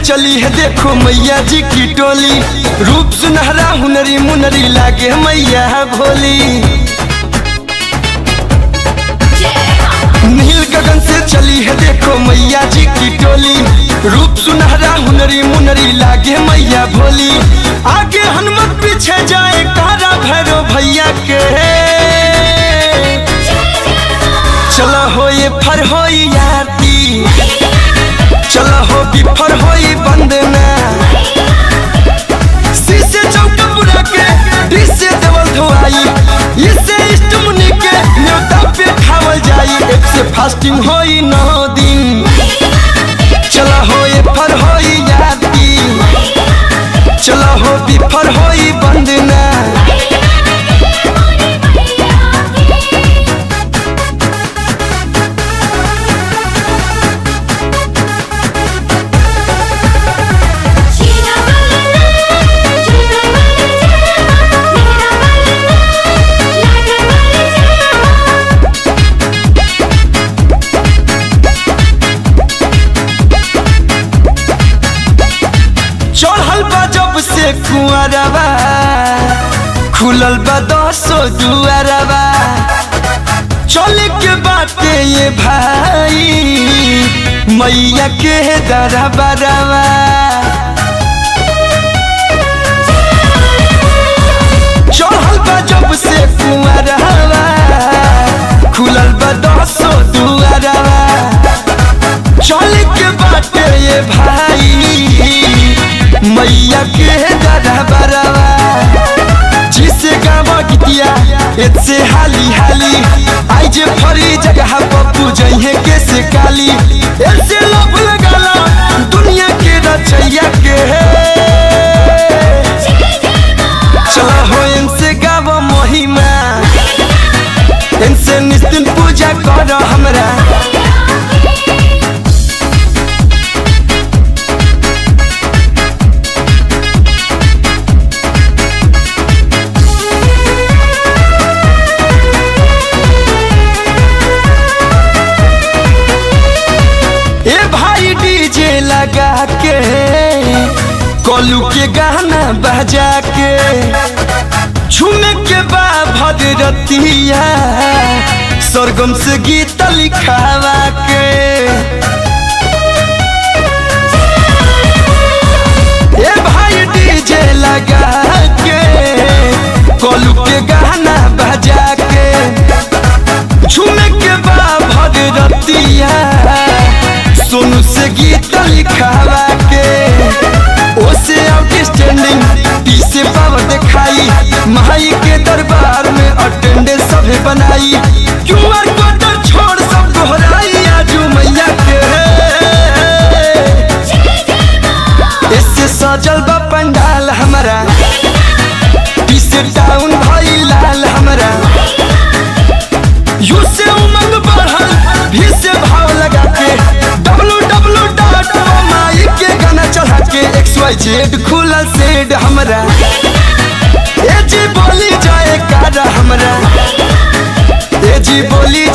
चली है देखो मैया जी की टोली रूप सुनहरा हुनरी मुनरी लागे मैया भोली नील गगन से चली है देखो मैया जी की टोली रूप सुनहरा हुनरी मुनरी लागे मैया भोली आगे हनुमत पीछे जाए कारा भैरो भैया के चलो हो ये फर हो याती चलो हो बिफर हो बंदना शीशे चौका बुरा के डिसे देवल धोआई इससे इष्ट मुनि के न्योता पे खावल जाई एक से फास्टिंग होई नौ दिन चलो हो ये फर हो याती चलो हो बिफर हो बंदना जीना वाला जीना वाला मेरा वाला लाडा वाला चढ़ल बा जब से कुआरबा खुलल बा दसो दुआरबा चले के बाटे ये भाई मैया के दरबारबा चढ़ल बा जब से कुआरबा खुलल बा दसो दुआरबा चल के बाटे ये भाई मैया के दरबारवा जिसे गावा गीतिया एतसे हाली हाली आई जे फरी जगह पप्पू जइहे के से काली ऐसे लोभ लगाला दुनिया के रचैया के चला हो इनसे गावा महिमा इनसे निस्तिन पूजा करो हमरा ए भाई डीजे लगा के कोलू के गाना बजा के झूमे के बा भगरतिया सरगम से गीत लिखावा के ए भाई डीजे लगा के कोलू के गाना बजा के झूमे के बा भगरतिया सोनू से गीत लिखावा के ओसे आउटस्टैंडिंग टी से पावर दिखाई माई के दरबार में अटेंडेंस सभे बनाई क्यूआर कोड छोड़ सब दोहराई आजू मैया के इससे सजल बा पंडाल हमारा टी से टाउन भाई लाल हमारा यू से उमंग बढ़ल भी से भाव लगा के डब्लू डब्लू डॉट माई के गाना चढ़ा के एक्स वाई जेड खुलल सेड हमरा ए जी बोली जाए कारा हमरा ए जी बोली